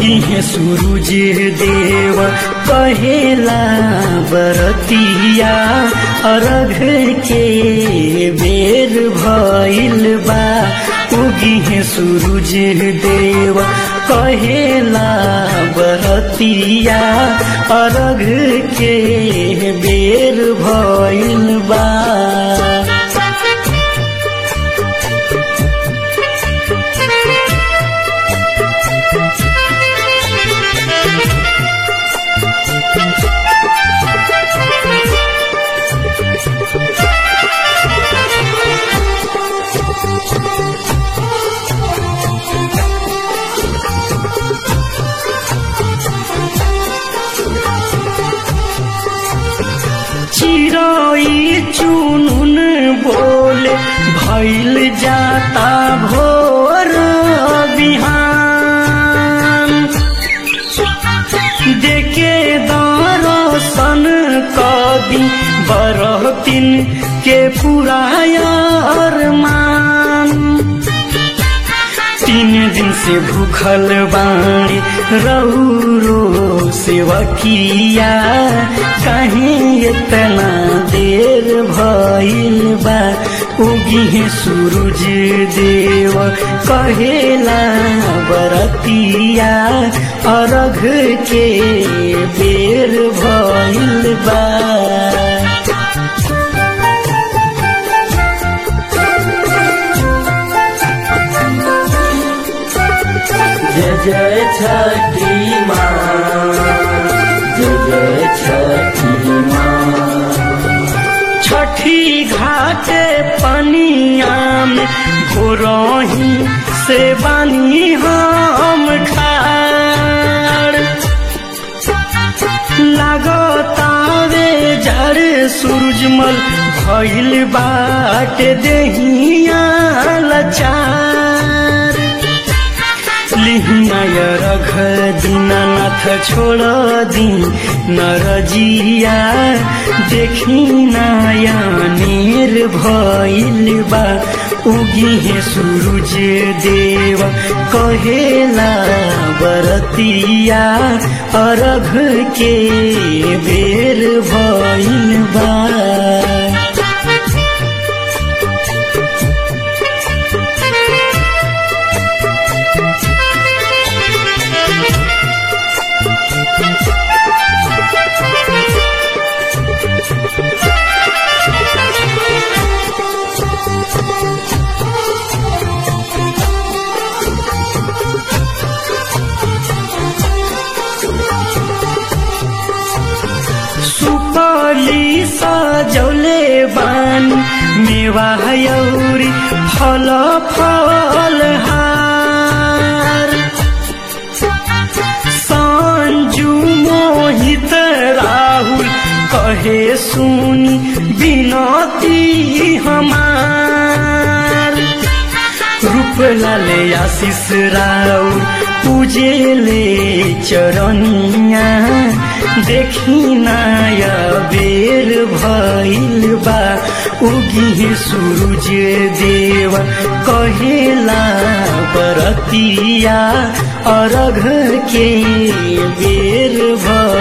उगी है सूरज देव कहेला बरतिया अरघ के बेर भइल बा उगी है सूरज देव कहेला बरतिया अरघ के बेर भइल बा चिरोई चुनुन बोले भैल जाता भोर बिहान देखे दरसन कदी बरतिन के पुरायर मान तीन दिन से भूखल बाणी रौरो सेवकिया कहीं इतना देर भइल बा उगी है सूरज देव कहेला बरतिया अरघ के बेर भइल बा जय जय छठी माँ जय जय छठी माँ छठी घाटे पनिया में घोरही से बानी हम खाड़ लागतावे जड़ सूरजमल भइल बाटे देहिया लचार लिहिनाय रघ दीनानाथ छोड़ दी नरजिया देखी नयनेर भइल बा उगी है सूरज देव कहेला बरतिया अरघ के बेर भइल बा सुपली सजौले बान मेवा यौरी फल फल हार संजू मोहित राहुल कहे सुनी बिनती हमार रूपलाले आशिष राउर पूजेले चरनिया देखी नया बेर भइल बा उगी सूरज देव कहेला बरतिया अरघ के बेर भइल